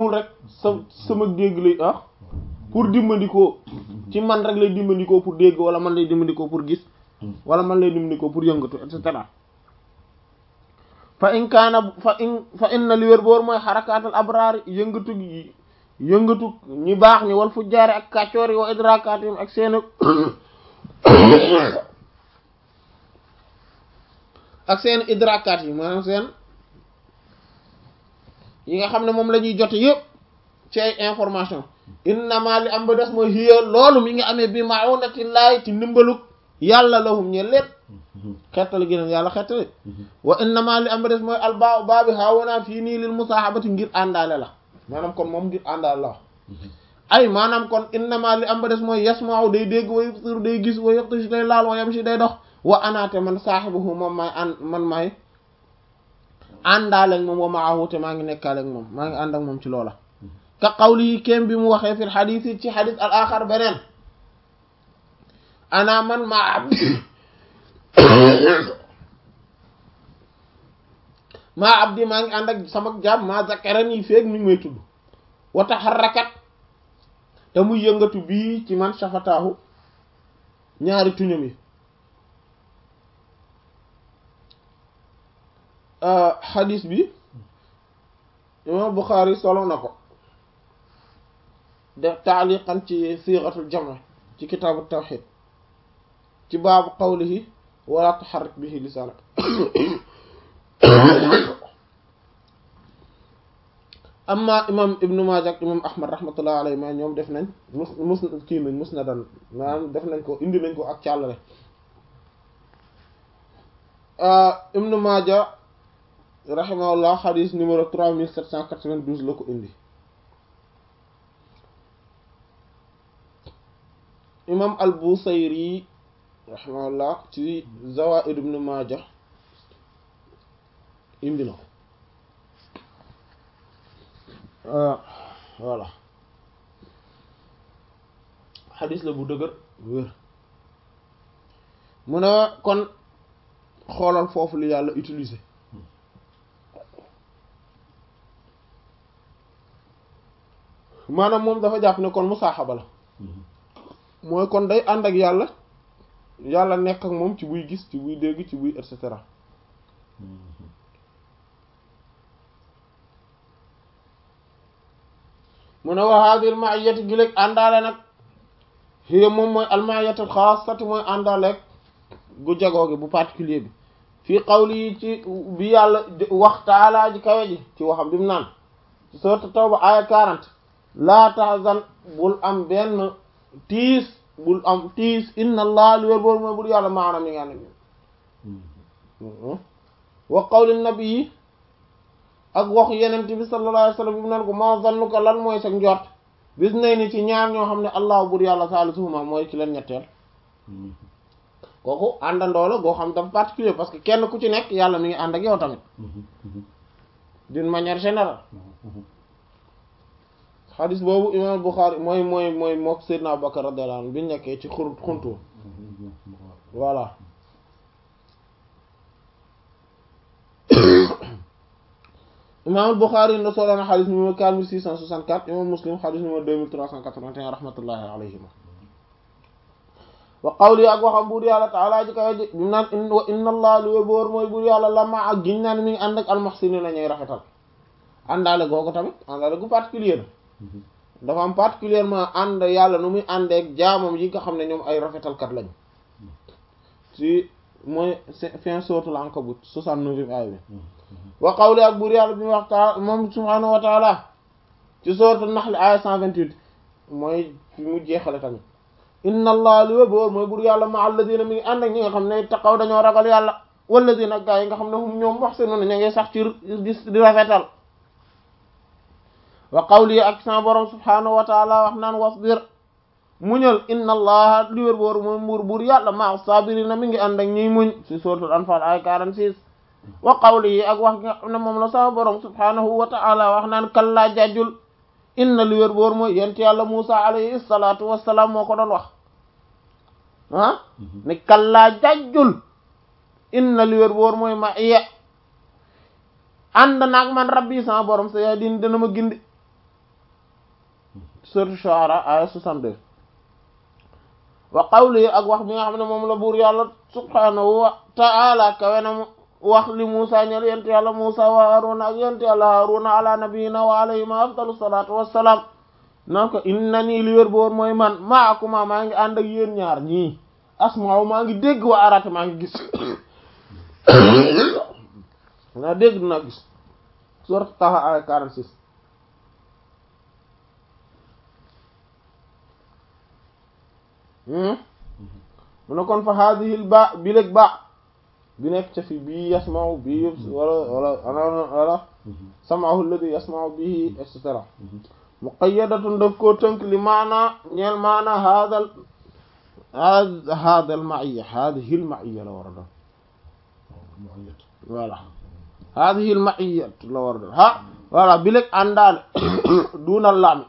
rek sa sama dégg lay ah pour dimbandikoo ci man rek lay dimbandikoo pour dégg wala man lay dimbandikoo pour gis wala man lay dimbandikoo pour yëngatu et cetera fa in kaana fa in fa inna li wér boor mooy xarakaatal abraar yëngatu gi yëngatu ñi baax ñi wal fu jaare ak kàccoor yi wa idrakaatim ak seen ak seen idrakaat yi maanaam seen yi nga xam ne moom la ñuy jote yëpp ci ay information innama li am ba des mooy hiya loolu mi nga amee bi ma'unatillahi ci ndimbalug yàlla lahum ñe leen xettali gi yàlla xettali wa innama li am ba des mooy albaa baa bi haawonaa fii nii lil musaahabati ngir àndaale la maanaam kon moom ngir àndaale la ay maanaam kon innama li am ba des mooy yasma'u day dégg wa yubsiru day gis wa yaqtashi day laal wa yamshi day dox wa anaate man saaxibuhu moom maay an man maay àndaale ak moom wa maahu te maa ngi nekkaale ak moom maa ngi ànd ak moom ci loola ka qawli yi kéem bi mu waxee fil xadiis yi ci xadiis al axar beneen ana man maa abdi maa abdi maa ngi ànd ak sama jaam maa zakaran yi feeg mi ngi may tudd wa taxarrakat te muy yëngatu bii ci man safataahu ñaari tuñam yi xadis bi imam Buxaari solo na ko def taaliqan ci siixatul jama ci kitaabu tawxid ci baabu qawlihi wala tuxarrik bihi lisaanak amma imam ibnu Maaja ak imam Ahmad rahmatullah alayhi ma ñoom def nañ mus mus kii nañ mus na dan maanaam def nañ ko indi nañ ko ak càllale ibnu Maaja rahimahullah xadis numéro 3792 la ko indi imam al Busayri rahimahullah ci Zawaid ibn Majah indi na ko voilà xadis la bu dëgër wér mu ne kon xoolal foofu li yàlla utiliser maanaam moom dafa jàpp ne kon musaaxaba la mooy kon day ànd ak yàlla yàlla nekk ak moom ci buy gis ci buy dégg ci buy et cetera mu ne wa haadil ma'iyati gi léeg àndaale nag hiya moom mooy al ma'iyatul xaasati mooy àndaaleeg gu jagoo gi bu particulier bi fii qawli yi ci bi yàlla wax taalaa ji kawe ji ci waxam bi mu naan sourate Tawba aya 40 laa tahzan bul am benn tiis bul am tiis inna allah li wér boor mooy bul yàlla maanaam mi nga ne wa qawli nabi yi ak waxu yenent bi sallallahu alayhi wasallam bi mu naan ko ma zannuka lan mooy sa njort bis nay ni ci ñaar ñoo xam ne allah bur yàlla saalisuhuma mooy ci leen ñetteel kooku àndandoo la goo xam dafa particulier parce que kenn ku ci nekk yàlla mi ngi ànd ak yow tamit d'une manière générale xadis boobu imam Bukhari mooy mooy mooy mook Seydina Abubakar radiyallahu anhu bi nekkee ci xur xuntu voilà imam Bukhari na solo na xadis numéro 4664 imam Muslim xadis numéro 2381 rahmatullahi alayhima wa qawli ak waxam buur yàlla taala ji kawe ji bi mu naan wa inna allah li wér boor mooy buur yàlla lama ak giñ naan mi ngi ànd ak almuhsinin ñuy rafetal àndaale googu tamit àndaale gu particulier la dafa am particulièrement ànd yàlla nu muy àndeek jaamam yi nga xam ne ñoom ay rafetalkat lañu ci mooy fin suratul ankabut 69 aaya bi wa qawli ak buur yàlla bi mu wax taala moom subhaanahu wa taala ci suratul nahl aaya 128 mooy fi mu jeexale tamit inna allah li wér boor mooy buur yàlla ma alladina mi ngi ànd ak ñi nga xam ne taqaw dañoo ragal yàlla walladina gaa yi nga xam ne hum ñoom muhsinuna ña ngi sax ci di rafetal wa qawli ak sa borom subhaanahu wa taala wax naan wasbir muñal inna allaha li wér boor mooy mbuur buur yàlla ma sabirina mi ngi ànd ak ñiy muñ ci suratul anfal ay 46 wa qawli ak wax nga xam ne moom la sa borom subhaanahu wa taala wax naan kallaa jajjul inna li wér boor mooy yent yàlla Musa alayhi salaatu wassalaam moo ko doon wax ah ne kallaa jajjul inna li wér boor mooy ma iya ànd naag man rabbi sama borom sa yaa din dana ma gindi sourate Shu'ara aya 62 wa qawli ak wax bi nga xam ne moom la buur yàlla subhanahu wa ta'ala kawe na mu wax li Musa ñel yent yàlla Musa wa Haruna ak yent yàlla Haruna ala nabiyina wa alayhima afdalu salatu wassalam naan ko inna nii li wér boor mooy man maakuma maa ngi ànd ak yéen ñaar ñii asmaaw maa ngi dégg wa arata maa ngi gis naa dégg dinaa gis sourate Taha aya 46 mu ne kon fa haadihil ba bi léeg ba bi nekk ca fi bii yasmaaw bii yëpp wala wala wala samaahu alladi yasmaaw bihi et cetera muqayyadatun daf koo tënk li maana ñeel maana haadal haadal maiya haadihil maiya la war a doon voilà haadihil maiya la war a doon ha voilà bi léeg àndaale duunal laami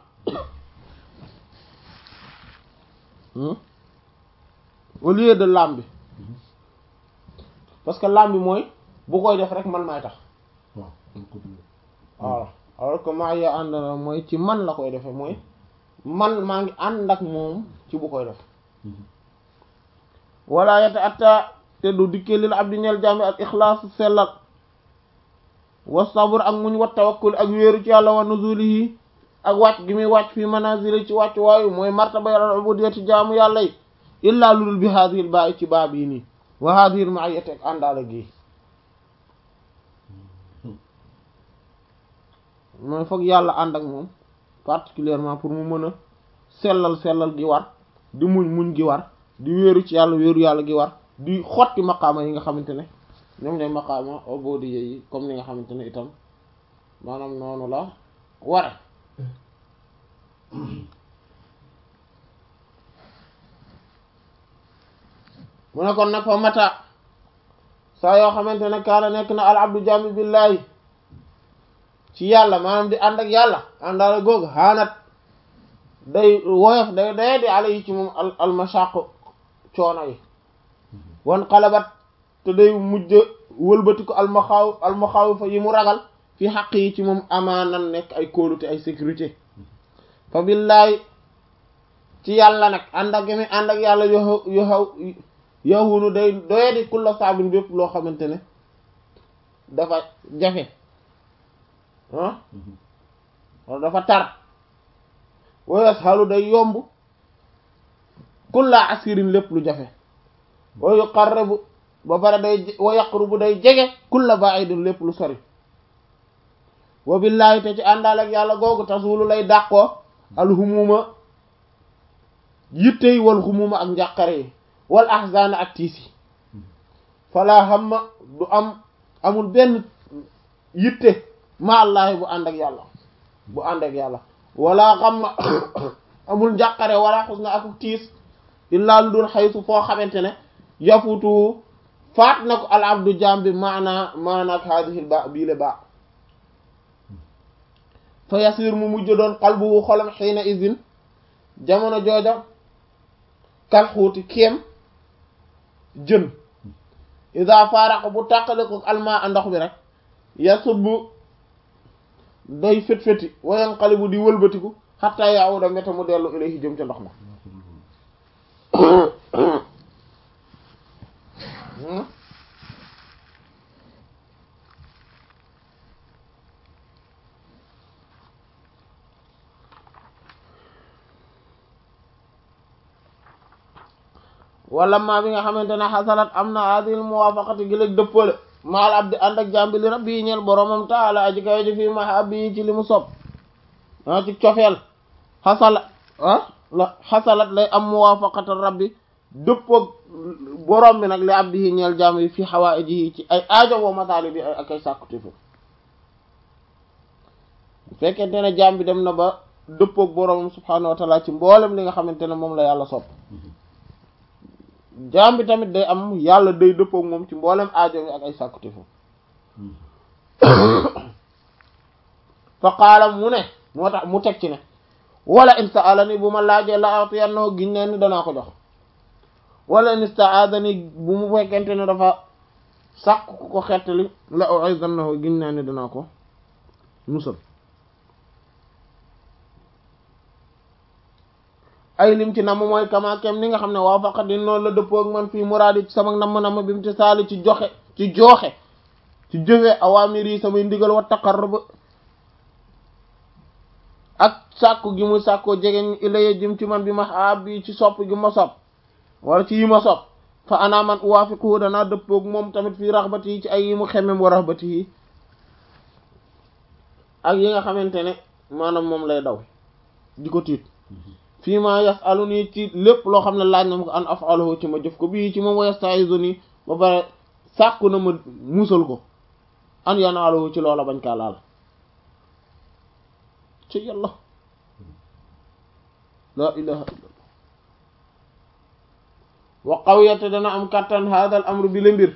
au lieu de lam bi parce que lam bi mooy bu koy def rek man maay tax voilà alors que maa ya ànd na mooy ci man la koy defee mooy man maa ngi ànd ak moom ci bu koy def wala yata atta te du dikkee lil abdi ñeel jaami al ixlaas sellal wa sabr ak muñ wa tawakkul ak wéeru ci yàlla wa nuzulihi ak wàcc gi muy wàcc fii manazili ci wàcc waayu mooy martaba al ubudiyati jaamu yàlla yi illaa lulul bi haadihil baa ci baa bii nii wa haadihil ma'iyati ak àndaale gi mooy foog yàlla ànd ak moom particulièrement pour mu mën a sellal sellal gi war di muñ muñ gi war di wéeru ci yàlla wéeru yàlla gi war di xotti maqaama yi nga xamante ne ñoom ñooy maqaama ubudiyya yi comme ni nga xamante ne itam maanaam noonu la ware mu ne kon nag fa mata saa yoo xamante ne kaana nekk na al abdu jami billahi ci yàlla maanaam di ànd ak yàlla àndaale googu xaanat day woyof day day di ala yi ci moom al al mashaq coono yi wan xalabat te day mujj wëlbati ko al maxaaw al maxaaw fa yi mu ragal fi xaq yi ci moom amaanan nekk ay kóolute ay sécurité fa billahi ci yàlla nag ànd ak mi ànd ak yàlla yo yoxaw yahunu day doye di kulla saabin bépp loo xamante ne dafa jafe ah wala dafa tar wa yashalu day yomb kulla asirin lépp lu jafe wa yuqarribu ba pare day wa yaqrubu day jege kulla ba'idin lépp lu sori wa billahi te ci àndaal ak yàlla googu tasulu lay dàqoo alxumuma yittey wal xumuma ak njàqare yi wal ahzan ak tiis yi fala hamma du am amul benn yitte ma allahi bu ànd ak yàlla bu ànd ak yàlla wala xamma amul njàqare wala xusna ak tiis illaa lu dul xaytu foo xamante ne yafutu faat na ko al abdu jaam bi maana maana ak haadihil ba biile ba fa yasir mu mujj doon qalbuhu xolam xiina izin jamono jooja kal xuuti kéem jën ida faaraqa bu tàqale ko alma a ndox bi rek yasubbu day fét-féti wayanqalibu di wëlbatiku xatta yaawuda mbete mu dellu ilayhi jëm ca ndox ma wala maa bi nga xamante ne xasalat am na adil muwafaqati gi léeg dëppale maal abdi ànd ak jàmbi li rabbi ñeel boromam taala aji kawe ji fii mahabbi ci li mu sob ah ci cofeel xasala ah la xasalat lay am muwafaqata rabbi dëppoog borom bi nag li abdi ñeel jàmb yi fii xawaaiji ci ay aajo woo masaali bi ak ay sàkkute fi fekkente ne jàmm bi dem na ba dëppoog boromam subhaanahu wa taala ci mboolem li nga xamante ne moom la yàlla sopp jaam bi tamit day am yàlla day dëppook moom ci mboolem aajo mi ak ay sàkkute foofu fa qaala mu ne moo tax mu teg ci ne wala in sa'alani bu ma laajee la atiyannahu giñ ne ni danaa ko jox wala in ista'adani bu mu fekkente ne dafa sàkk ku ko xettali la u'izannahu giñ ne ni danaa ko musal ay lim ci namm mooy kama kem ni nga xam ne waaw faqat di noonu la dëppoo ak man fii muraadi ci sama namm-namm bi mu ci saali ci joxe ci jooxe ci jëfe awaamir yi samay ndigal wa taqarrub ak sàkku gi mu sàkkoo jegeñ ilaye jëm ci man bi ma ab bi ci sopp gi ma sopp wala ci yi ma sopp fa ana man uwaafiquhu danaa dëppoog moom tamit fii raxbati yi ci ay yi mu xemem wa raxbati yi ak yi nga xamante ne maanaam moom lay daw di ko tiit fii ma yasalu nii ci lépp loo xam ne laaj na ma ko an afaluhu ci ma jëf ko bii ci moom wa yastaizu nii ba pare sàkku na ma musal ko an yanaaluhu ci loola bañ kaa laal ci yàlla laa ilaha illa allah wa qawiyate dana am kàttan hada al amru bi la mbir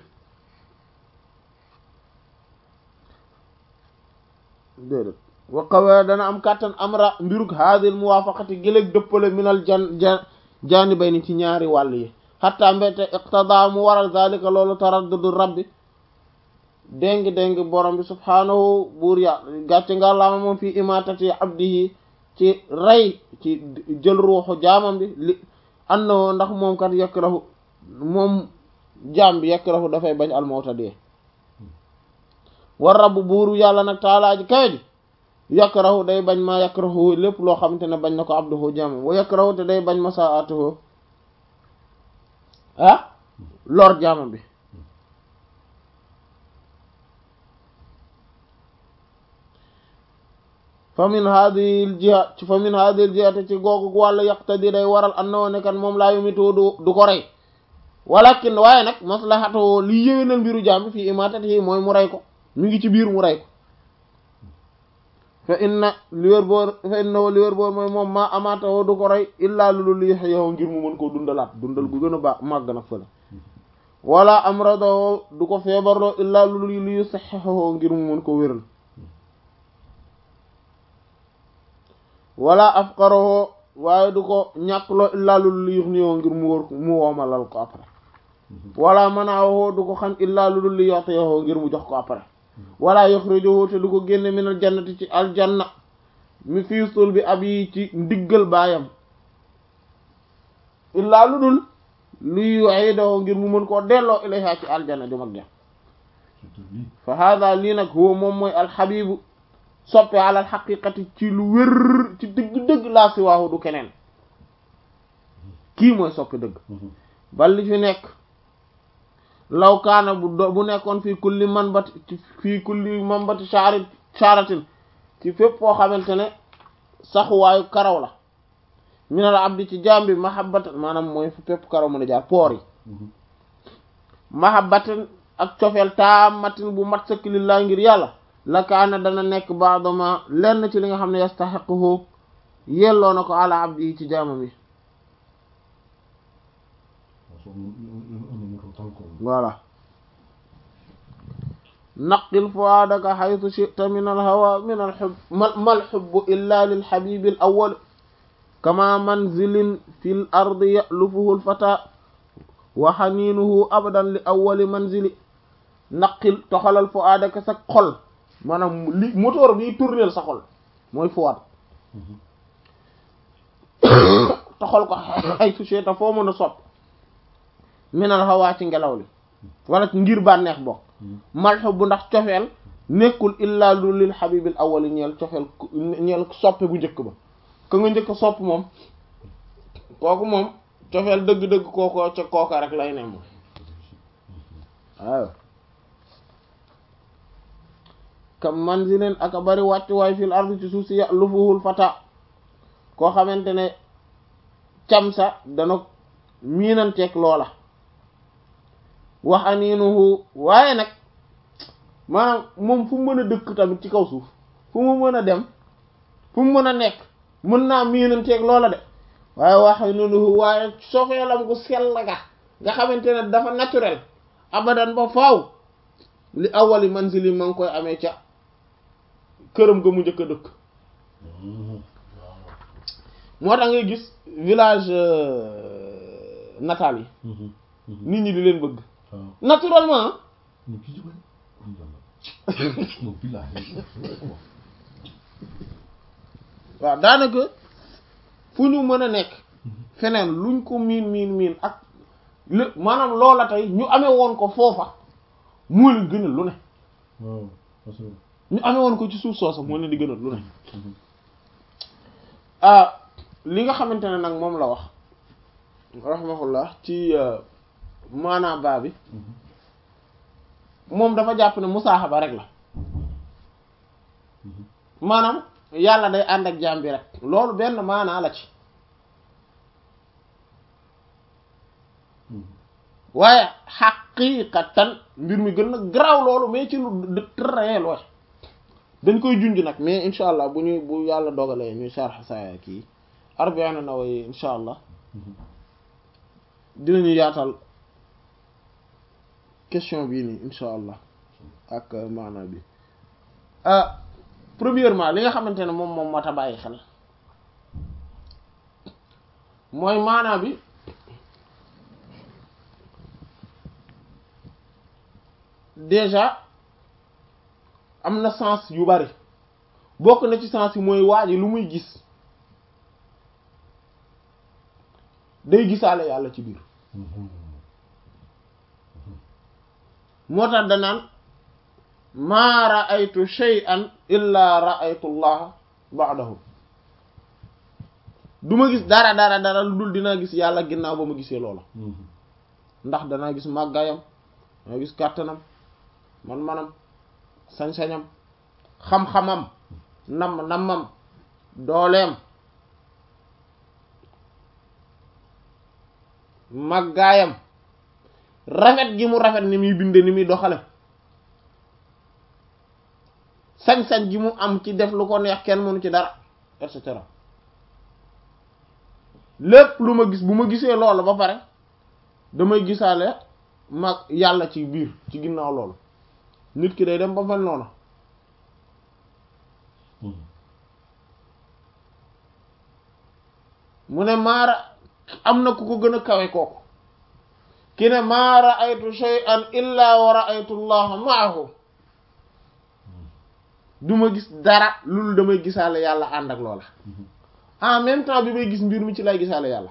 déedéet wa qawiya dana am kàttan amra mbirug hadil muwafaqati giléeg dëppale minal jan jan janibay ni ci ñaari wàll yi xatta mbete iqtada mu waral zalika loolu taraddudu rabbi déng déng borom bi subhaanahu buur ya gàcce nga laama moom fii imatati abdihi ci rey ci jël ruuxu jaamam bi li annahu ndax moom kat yakrahu moom jaam bi yakrahu dafay bañ almawta dee war rabbu buuru yàlla nag taalaa ji kawe ji yakrahu day bañ ma yakrahu lépp loo xamante ne bañ na ko abduhu jaamam wa yakrahu te day bañ ma saatuhu ah lor jaamam bi fa min hadhihi al jiha fa min hadhihi al jihati ci googu wàllu yaqtadi day waral annoo ne kan moom laa yumitu du du ko rey walakin waaye nag maslahatu li yéwénal mbiru jaam bi fii imatatihi mooy mu rey ko mi ngi ci biir mu rey ko fa inna li wér boor fa inna li wér boor mooy moom maa amaatawoo du ko rey illaa lulu li yow ngir mu mën koo dundalaat dundal gu gën a baax màgg nag fële wala amradoo du ko feebarloo illaa lulu li saxexoo ngir mu mën ko wéral wala afqaroo waaye du ko ñàkkloo illaa lulu li yux niyoo ngir mu wër mu woomalal ko après wala manaawoo du ko xam illaa lulu li yoxteyoo ngir mu jox ko après wala yuxrijuhu te du ko génne minal jannati ci aljanna mi fii sul bi ab yi ci ndiggal baayam illaa lu dul luy yu'idahu ngir mu mën koo delloo ilayha ci aljanna ju mag ja fa hada lii nag huwa moom mooy alxabibu soppe alal xaqiqati ci lu wér ci dëgg-dëgg laa si waahu du keneen kii mooy soppe dëgg bal li fi nekk law kaana bu do bu nekkoon fii kulli man bat fii kulli man bati shaari shaaratin ci fépp foo xamante ne saxuwaayu karaw la minal abdi ci jaam bi mahabbatan maanaam mooy fu fépp karaw mën a jaar poor yi mahabbatan ak cofeel taamatin bu mat sëkk lillaa ngir yàlla la kaana dana nekk baadama lenn ci li nga xam ne yastaxiquhu yelloo na ko ala abdi yi ci jaamam yi voilà naqil fuaadaka xaytu chita min alhawa min alxub ma alxubbu illa lilxabibi al awal kama manzilin fi l ardi yalufuhu lfata wa xaniinuhu abadan li awali manzili naqil toxalal fuaadaka sa xol maanaam li moteur bi tourneel sa xol mooy fuwaat toxal ko xaytu chita foo mën a sopp minal hawaa ci ngelaw li wala ngir bànneex bokk malxu bu ndax cofeel nekkul illaa lu lil xabibil awali ñeel cofeel ñeel soppe bu njëkk ba ka nga njëkk sopp moom kooku moom cofeel dëgg-dëgg kooko ca kooka rek lay ne moom waaw kam manzilin aka bari wàcc waay fil ardi ci suuf si lufuhul fata koo xamante ne camsa dana miinanteeg loola wax aniinuhu waaye nag maanaam moom fu mu mën a dëkk tamit ci kaw suuf fu mu mën a dem fu mu mën a nekk mën naa miinanteeg loola de waaye wax aniinuhu waaye sofeelam gu sell ga nga xamante ne dafa naturel abadan ba faaw li awali manzili ma ngi koy amee ca këram ga mu njëkk a dëkk moo tax ngay gis village natal yi nit ñi di leen bëgg naturellement waaw daanaka fu ñu mën a nekk feneen luñ ko miin miin miin ak lé maanaam loola tey ñu amee woon ko foofa moo leen gënal lu ne waaw parce que ñu amee woon ko ci suuf soosa moo leen di gënal lu ne ah li nga xamante ne nag moom la wax rahimahullah ci maanaa baa bi moom dafa jàpp ne musaaxaba rek la maanaam yàlla day ànd ak jaam bi rek loolu benn maanaa la ci waaye xaqiiqatan mbir mi gën a garaaw loolu mais ci lu très loin dañ koy junj nag mais incha allah bu ñuy bu yàlla dogalee ñuy sharh saa kii Arba'iin Nawawi incha allah dinañu yaatal question bii nii incha allah ak maana bi premièrement li nga xamante ne moom moom moo ta bàyyi xel mooy maanaa bi déjà am na sens yu bari bokk na ci sens yi mooy waa ji lu muy gis day gisaale yàlla ci biir moo tax danaan maa ra'aytu shay'an illa ra'aytu allaha ba'dahu du ma gis dara dara dara lu dul dinaa gis yàlla ginnaaw ba ma gisee loola ndax danaa gis màggaayam danaa gis kàttanam man manam sañ-sañam xam-xamam nam namam dooleem màggaayam rafet gi mu rafet ni muy binde ni muy doxale sañ-sañ gi mu am ci def lu ko neex kenn mënu ci dara et cetera lépp lu ma gis bu ma gisee loolu ba pare damay gisaale mag yàlla ci biir ci ginnaaw loolu nit ki day dem ba mel noonu mu ne maara am na ku ko gën a kawe kooku ki ne maa ra'aytu shay'an illa wa ra'aytu allaha ma'ahu du ma gis dara loolu damay gisaale yàlla ànd ak loola en même temps bi may gis mbir mi ci lay gisaale yàlla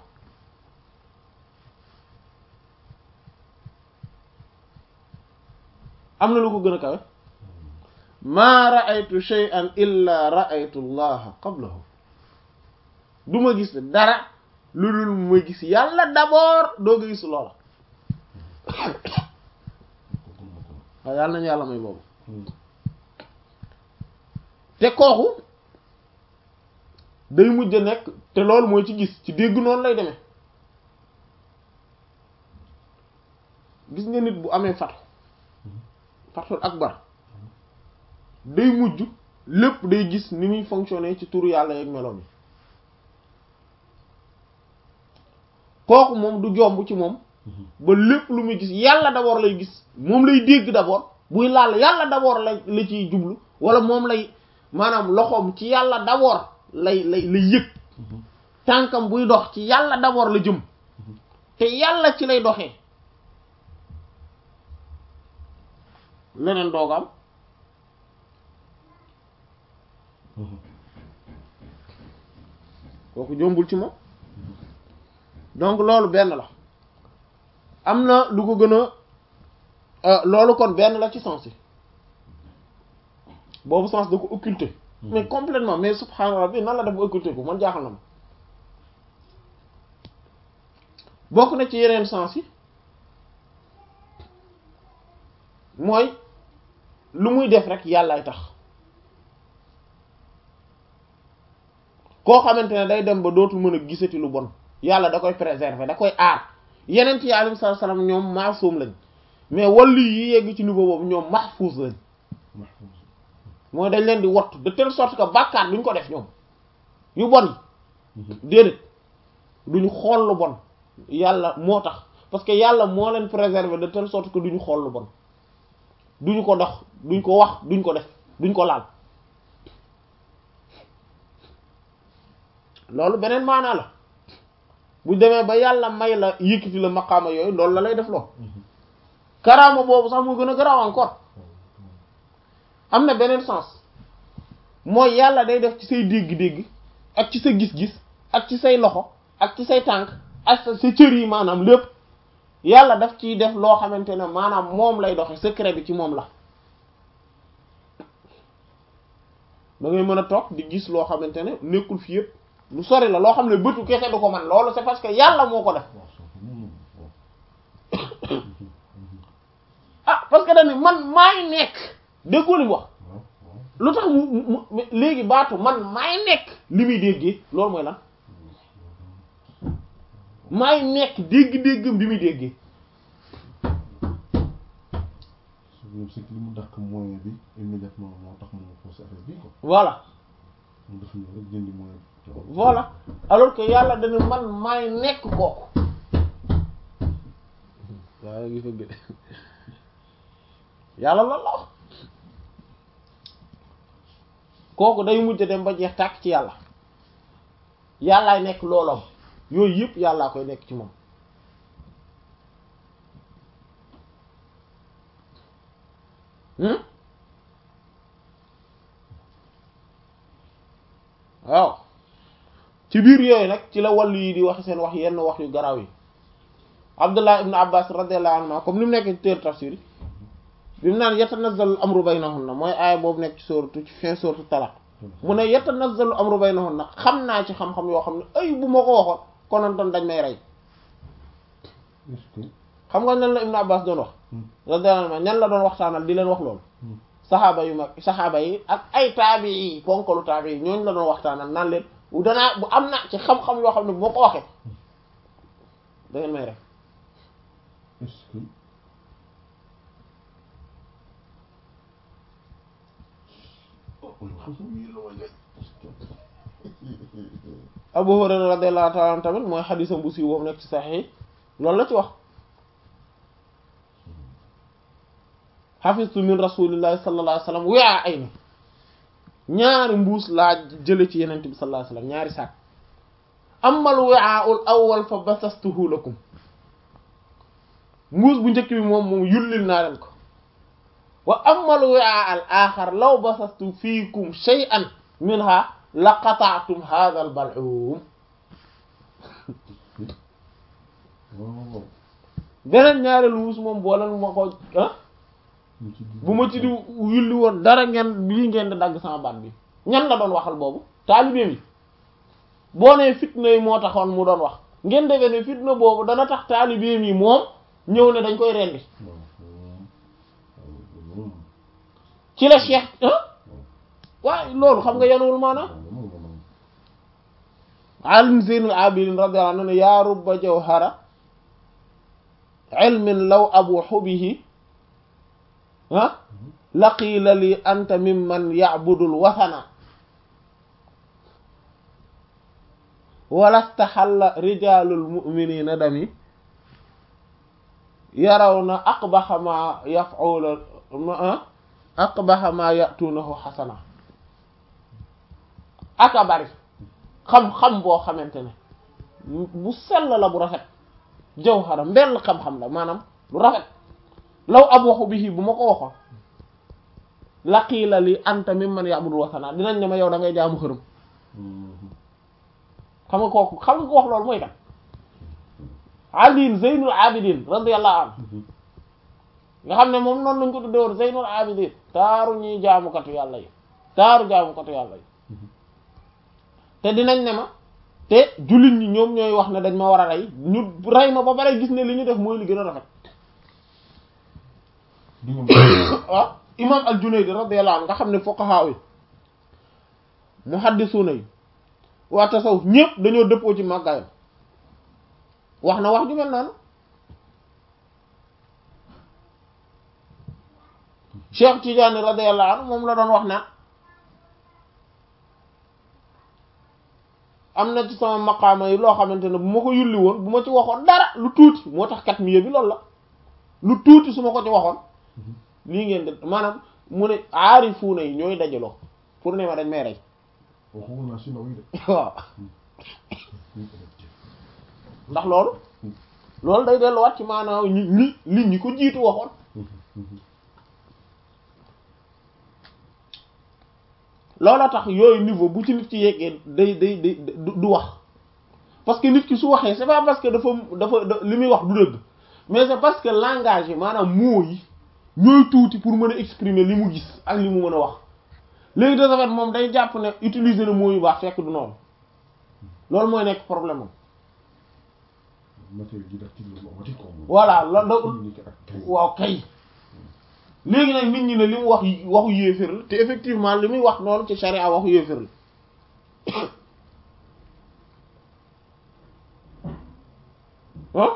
am na lu ko gën a kawe maa ra'aytu shay'an illa ra'aytu allaha qablahu du ma gis dara lu dul ma gis yàlla d'abord doo nga gis loola waaw yàlla nañu yàlla may boobu te kooku day mujj a nekk te loolu mooy ci gis ci dégg noonu lay demee gis nga nit bu amee fatu fatul akbar day mujj lépp day gis ni muy fonctionner ci turu yàlla yeeg meloom yi kooku moom du jomb ci moom ba lépp lu muy gis yàlla d'abord lay gis moom lay dégg d'abord buy laal yàlla d'abord la la ciy jublu wala moom lay maanaam loxoom ci yàlla d'abord lay lay lay yëg tànkam buy dox ci yàlla d'abord la jëm te yàlla ci lay doxee leneen doogam kooku jombul ci moom donc loolu benn la am na lu ko gën a loolu kon benn la ci sens yi boobu sens da ko occulter mais complètement mais subhaana rabbi nan la def ba occulter ko man jaaxal na ma bokk na ci yeneen sens yi mooy lu muy def rek yàllaay tax koo xamante ne day dem ba dootul mën a gisati lu bon yàlla da koy préserver da koy aar yeneen ci alayhi salaam ñoom maasum lañ mais wallu yi yegg ci niveau boobu ñoom mahfuz lañ mooy dañ leen di wattu de telle sorte que bàkkaar duñ ko def ñoom yu bon yi déedéet duñu xool lu bon yàlla moo tax parce que yàlla moo leen préserver de telle sorte que duñu xool lu bon duñu ko dox duñ ko wax duñ ko def duñ ko laal loolu beneen maanaa la bu demee ba yàlla may la yëkkati la maqaama yooyu loolu la lay def loo karaama boobu sax moo gën a garaaw encore am na beneen sens mooy yàlla day def ci say dégg-dégg ak ci sa gis-gis ak ci say loxo ak ci say tànk ak sa sa cër yi maanaam lépp yàlla daf ciy def loo xamante ne maanaam moom lay doxe secret bi ci moom la da ngay mën a toog di gis loo xamante ne nekkul fi yëpp lu sori la loo xam ne bëtu kese du ko man loolu c'est parce que yàlla moo ko def waaw soo ko moom waaw. ah parce que dañ ne man maay nekk déggoo li mu wax waaw waaw. lu tax mu mu mu léegi baatu man maay nekk li muy déggee loolu mooy lan maay nekk dégg-déggam bi muy déggee su ñoom c'est que li mu dàq moyen bi immédiatement moo tax mu forcé affaire bi quoi voilà mu def ñëw rek jëndi moyen bi. voilà alors que yàlla dana man maay nekk kooku waaw ngi fëgg yàlla la la wax kooku day mujj dem ba jeex tàkk ci yàlla yàllaay nekk looloom yooyu yëpp yàllaa koy nekk ci moom hmm waaw ci biir yooyu nag ci la wàllu yi di wax seen wax yenn wax yu garaaw yi Abdullah ibn Abbas radiyallahu anhu comme ni mu nekk ci téer tafsir yi bi mu naan yatanazzalu amru baynahunna mooy aaya boobu nekk ci sóoratu ci fin sóoratu talaq mu ne yatanazzalu amru baynahunna xam naa ci xam-xam yoo xam ne ay bu ma ko waxoon konontoon dañ may rey est-ce que. xam nga nan la ibn Abbas doon wax radiyallahu anhu ñan la doon waxtaanal di leen wax loolu Hmm. saxaaba yu mag saxaaba yi ak ay taabi yi ponkalu taabi yi ñooñu la doon waxtaanal naan leen bu danaa bu am na ci xam-xam yoo xam ne bu ma ko waxee da ngeen may rek est-ce que. oh wala xam-xam yi la waay Abu Hurayra radiyallahu ta'ala anhu tamit mooy xadisam bu siiw boobu nekk ci saxiix yi loolu la ci wax xafistu min rasulillahi sallallahu alayhi wasallam wi'a ayni ñaari mbuus laa jële ci yenent bi sallallahu alayhi wasallam ñaari saak amal wi'a'ul awwal fa basastuhu lakum mbuus bu njëkk bi moom moom yullil naa leen ko wa amal wi'a'al axar law basastu fiikum shay'an minha la qata'tum hadha al bal'um waaw beneen ñaareelu mbuus moom boo leen ma ko ah mu ci bu ma ci di yulli woon dara ngeen lii ngeen di dagg sama baat bi ñan la doon waxal boobu taalibe mi boo nee fitna yi moo taxoon mu doon wax ngeen defee ne fitna boobu dana tax taalibe mi moom ñëw ne dañ koy rendi waaw waaw ci la cheikh ah waaye loolu xam nga yanuwul maanaam alim zeynul abidin radiyallahu anhu ne yaa rubba jawhara ilmin law abuhu bihi ah laqiila li anta mimman ya'budul wathana walastaxalla rijalul mu'minina dami yarawna aqbaxa ma yaf'ula ma aqbaxa ma ya'tunahu xasana aka bari xam-xam boo xamante ne bu sell la bu rafet jawhara mbell xam-xam la maanaam lu rafet law abwaxu bihi bu ma ko waxoon laqiila li anta mimman ya'budu wasana dinañ ne ma yow da ngay jaamu xërëm xam nga kooku xam nga ko wax loolu mooy kan Ali Zeynul Abidin radiyallahu anhu nga xam ne moom noonu lañ ko tudde woon Zeynul Abidin taaru ñuy jaamukatu yàlla yi taaru jaamukatu yàlla yi te dinañ ne ma te jullit ñi ñoom ñooy wax ne dañ ma war a rey ñu rey ma ba pare gis ne li ñu def mooy li gën a rafet waaw imam al-Junayd radiyallahu anhu nga xam ne fuqaha yi muhaddisuna yi waa tasawuf ñëpp dañoo dëppoo ci màggaayam wax na wax ju mel noonu Cheikh Tidiane radiyallahu anhu moom la doon wax naan am na ci sama maqaama yi loo xamante ne bu ma ko yulli woon bu ma ci waxoon dara lu tuuti moo tax kat miye bi loolu la lu tuuti su ma ko ci waxoon lii ngeen de maanaam mu ne aarifuuna yi ñooy dajaloo pour ne ma dañ may rey waaw ndax loolu loolu day delluwaat ci maanaam ñi ñi li ñi ko jiitu waxoon looloo tax yooyu niveau bu ci nit ci yeggee day day day du wax parce que nit ki su waxee c'est pas parce que dafa dafa da- li muy wax du dëgg mais c'est parce que langage yi maanaam mots yi ñooy tuuti pour mën a exprimer li mu gis ak li mu mën a wax léegi de ce fait moom day jàpp ne utiliser na mots yu baax fekk du noonu loolu mooy nekk problème am matériel didactique la mu amati ko moom. voilà la da communiquer ak kay. waaw kay léegi nag nit ñi ne li mu wax waxu yéefér la te effectivement li muy wax noonu ci charia waxu yéefér la ah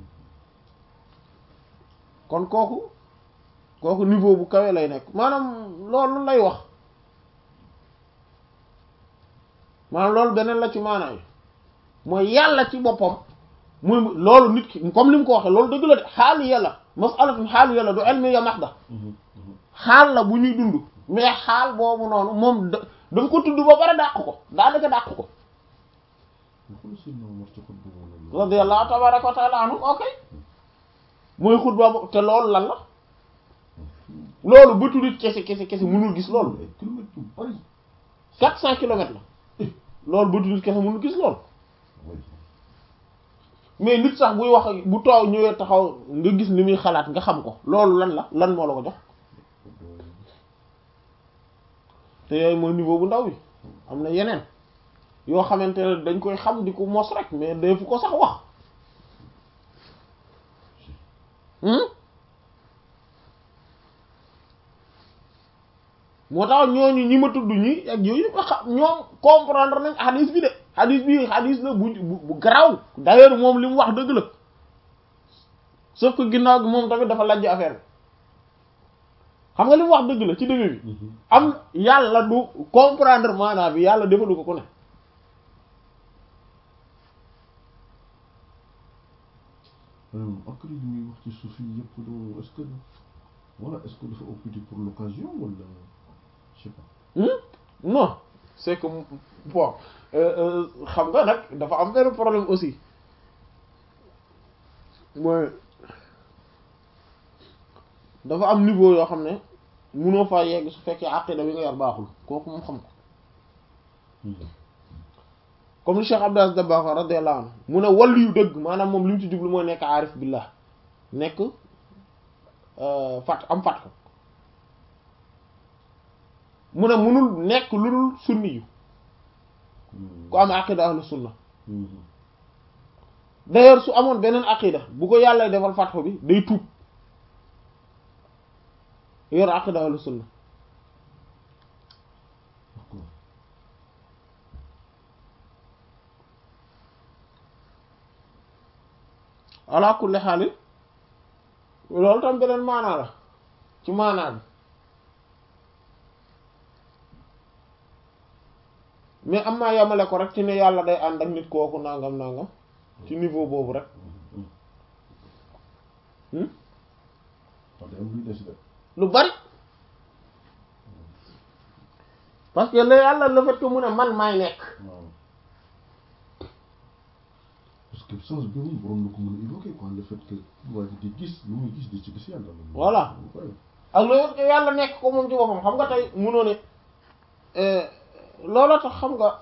kon kooku kooku niveau bu kawe lay nekk maanaam loolu lay wax maanaam loolu beneen la ci maanaam yi mooy yàlla ci boppam muy loolu nit ki comme li mu ko waxee loolu dëgg la de xaali yàlla masalatun xaali yàlla du ilmi ya mahda Mhm, mhm. xaal la bu ñuy dund mais xaal boobu noonu moom da dafa ko tudd ba pare dàq ko daanaka dàq ko xool Seydina Omar ci xutba boobu. radiyallahu tabaraka wa taala anhu ok mooy xutba bo te loolu lan la loolu bëtu nit kese kese kese mënul gis loolu ay kilomètres yu bari. quatre cent kilomètres la loolu bëtu nit kese mënul gis loolu oui. mais nit sax buy wax ak- bu toow ñëwee taxaw nga gis ni muy xalaat nga xam ko loolu lan la lan moo la ko jox te yooyu mooy niveau bu ndaw bi am na yeneen yoo xamante ne dañ koy xam di ko mos rek mais defu ko sax wax hmm moo tax ñooñu ñi ma tudd ñi ak yooyu ba xam ñoom comprendre nañ hadis bi de hadis bi hadis la bu bu bu garaaw d'ailleurs moom li mu wax dëgg la sauf que ginnaaw gi moom tamit dafa lajj affaire bi xam nga li mu wax dëgg la ci début bi Mhm. am yàlla du comprendre maanaam bi yàlla defalu ko ku ne ak li muy wax ci suuf yi yëpp loolu est-ce que voilà est-ce que dafa occupé pour l'occasion wala je sais pas. Hmm? non c'est que bon euh, euh, xam nga nag dafa am benn problème aussi mooy dafa am niveau yoo xam ne mënoo faa yegg su fekkee aqida bi nga yor baaxul kooku moom xam ko comme li Cheikh Abdou Aziz Dabakh radiyallahu anhu mu ne wàllu yu dëgg maanaam moom li mu ci jublu mooy nekk aarif billah nekk euh, fat am fat ko mu ne munul nekk lu dul sunni yu ku am aqida ahlu sunna d'ailleurs su amoon beneen aqida bu ko yàlla defal fatxu bi day tuub yor aqida ahlu sunna d'accord ala kulli xaalis loolu tam beneen maanaa la ci maanaa bi mais am naa yamale ko rek ci ne yàlla day ànd ak nit kooku nangam nangam ci niveau boobu rek hmm? wax dëgg am luy des de lu bari parce que la yàlla le fait que mu ne man maay nekk waaw parce que sens bi moom waroon na ko mën a évoquer quoi le fait que waa ji di gis lu muy gis di ci gis yàlla. Voilà. Ouais. ak le fait que yàlla nekk ko moom ci boppam xam nga tey munoo ne loola tax xam nga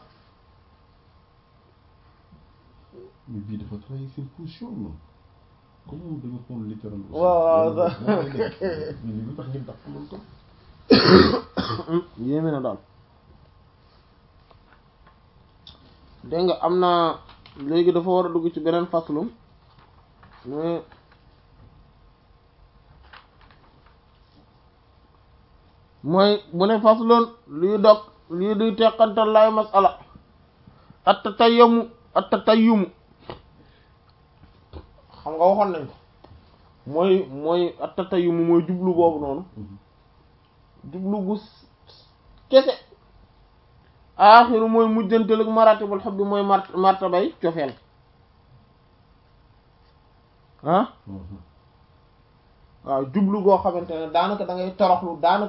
mais bii dafa trahir seen position non comme moom dañu xool littéral. aussi. waaw Loolu moom mooy nekk. mais li lu tax ngeen dàq loolu tam. yéeme na daal dégg nga am na léegi dafa war a dugg ci beneen faslum mais mooy bu ne fasloon luy dog lii duy teqantal lay masala at tatayyamu at tatayyumu xam nga waxoon nañ ko mooy mooy at tatayyumu mooy jublu boobu noonu jublu gu kese aaxiru mooy mujjantal ak maratibul xubbi mooy mart martabay cofeel ah waaw jublu goo xamante ne daanaka da ngay toroxlu daanaka